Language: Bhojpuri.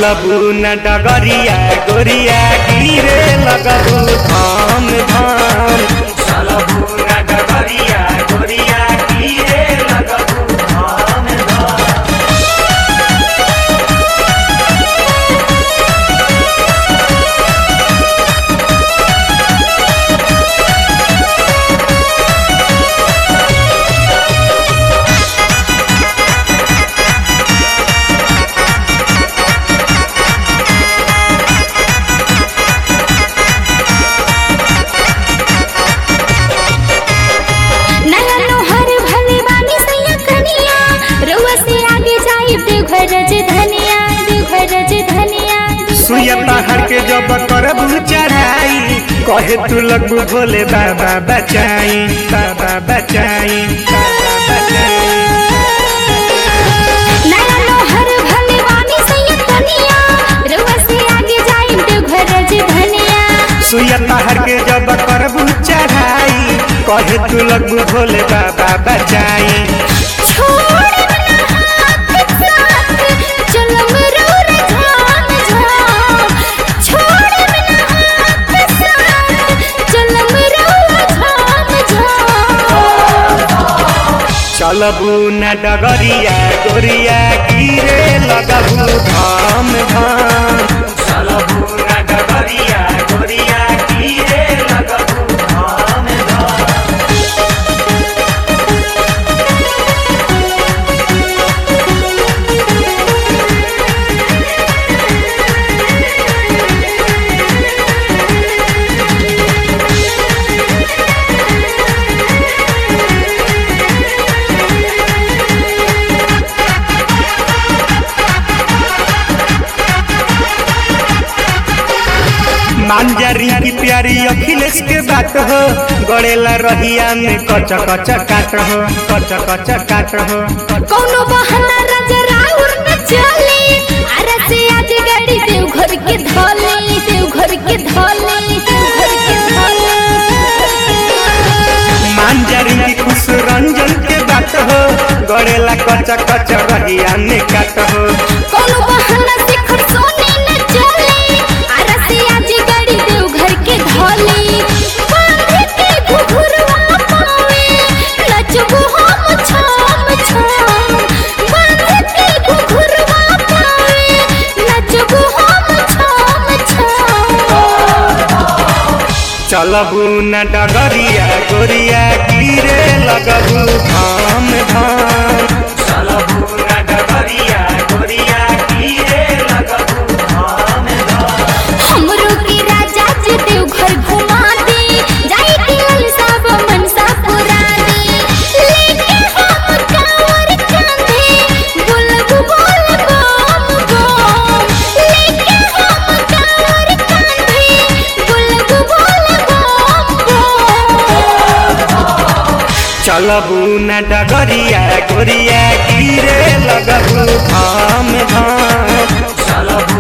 चलबू न डगरिया गोरिया गिरे लगबू धाम धाम चलबू न डगरिया गोरिया गिरे लगबू धाम धाम नया नोहर भले बानी सैया कनिया रउआ से आगे जाई देवघर रज धनिया देवघर रज धनिया सुया पहाड़ के जब करबू चढ़ाई कहे तू लगबू भोले बाबा बचाई बाबा बचाई बाबा बचाई नया नोहर भले बानी सैया कनिया रउआ से आगे जाई देवघर रज धनिया सुया पहाड़ के जब करबू चढ़ाई कहे तू लगबू भोले बाबा बचाई छोड़ ना हाथ साथ चलम रोर झाम झाम छोड़ ना हाथ साथ चलम रोर झाम झाम चलबू न डगरिया गोरिया गिरे लगबू धाम धाम चलबू न डगरिया गोरिया गिरे लगबू धाम धाम मांजरी की प्यारी अखिलेश के बात हो गड़ेला रहिया में कच कच काट हो कच कच काट हो कौनो बहाना राजा राउर न चली अरे से आज गाड़ी देव घर के धोले देव घर के धोले देव घर के धोले मांजरी की खुश रंजन के बात हो गड़ेला कच कच रहिया में काट हो कौनो बहाना से खरसोने न चली अरे से आज गाड़ी देव घर के धोले बांधे के घुघुरवा पावे नचबो हम छाम छाम बांधे के घुघुरवा पावे नचबो हम छाम छाम चलबू न डगरिया गोरिया गिरे लगबू धाम धाम चलबू न डगरिया गोरिया गिरे लगबू धाम धाम हमरो के राजा जी देव घर घुमा दे जाई दिल सब मनसा पुरा दे लेके हम कांवर कांधे बुलब बोल बम बम लेके हम कांवर कांधे बुलब बोल बम बम चलबू न डगरिया गोरिया गिरे लगबू धाम धाम चलबू